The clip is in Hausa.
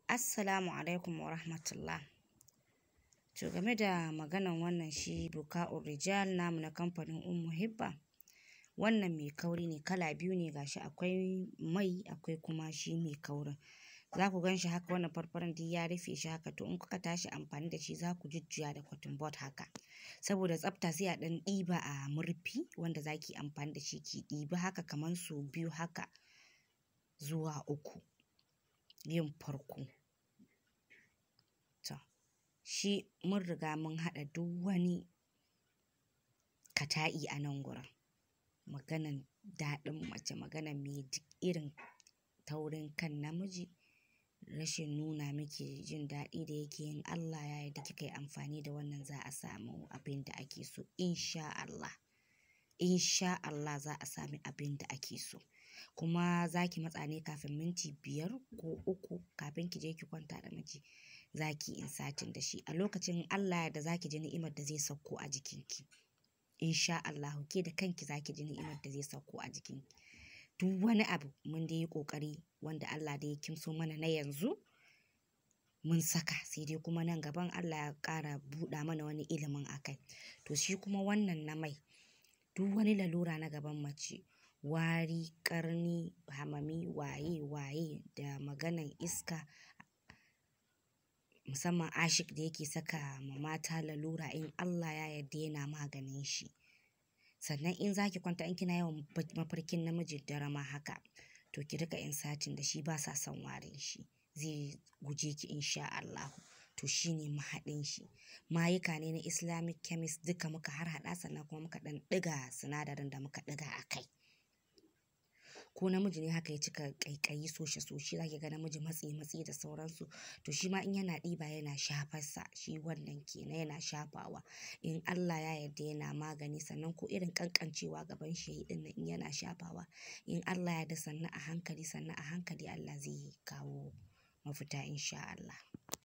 Assalamu alaikum wa rahmatullah. To game da maganan wannan shi buka rijal namu na kamfanin Ummu Hibba. Wannan mai kauri ne kala biyu ne gashi akwai mai akwai kuma shi mai kaurin. Za ku gan shi haka wannan farfaran duk ya rufe shi haka to in kuka tashi amfani da shi za ku jujjuya da cotton bud haka. Saboda tsafta sai a ɗan ɗiba a murfi wanda za ki amfani da shi ki ɗibi haka kamar su biyu haka zuwa uku. Yin farko. To shi mun riga mun haɗa duk wani kata'i a nan gurin. Maganan daɗin mace maganan me duk irin taurin kan namiji rashin nuna miki jin daɗi da yake yin Allah ya yarda kika yi amfani da wannan za a samu abin da ake so in sha Allah. In sha Allah za a sami abin da ake so. Kuma za ki matsa ne kafin minti biyar ko uku kafin ki je ki kwanta da miji. Za ki insatin da shi a lokacin Allah ya yarda za ki ji ni'imar da zai sauko a jikinki. In sha Allahu ke da kanki za ki ji ni'imar da zai sauko a jikinki. Duk wani abu mun dai yi ƙoƙari wanda Allah dai ya kimso mana na yanzu mun saka sai dai kuma nan gaban Allah ya ƙara buɗa mana wani ilimin a kai. To shi kuma wannan na mai duk wani lalura na gaban mace wari, ƙarni, hamami, waye waye da maganan iska musamman ashik da yake saka ma mata lalura in Allah ya yarda yana maganin shi. Sannan in za ki kwanta in kina yawan mafarkin namiji dare ma haka to ki riƙa insatin da shi ba sa son warin shi zai guje ki in sha Allahu. To shi ne mahaɗin shi. Mayuka ne na Islamic chemist duka muka harhaɗa sannan kuma muka ɗan ɗiga sinadarin da muka ɗiga a kai. Ko namiji ne haka ya cika ƙaiƙayi soshe soshe za ki ga namiji matsi matsi da sauransu. To shi ma in yana ɗiba yana shafarsa shi wannan ke na yana shafawa. In Allah ya yarda yana magani sannan ko irin ƙanƙancewa gaban shi yayi ɗin nan in yana shafawa. In Allah ya yarda sannan a hankali sannan a hankali Allah zai kawo mafita in sha Allah.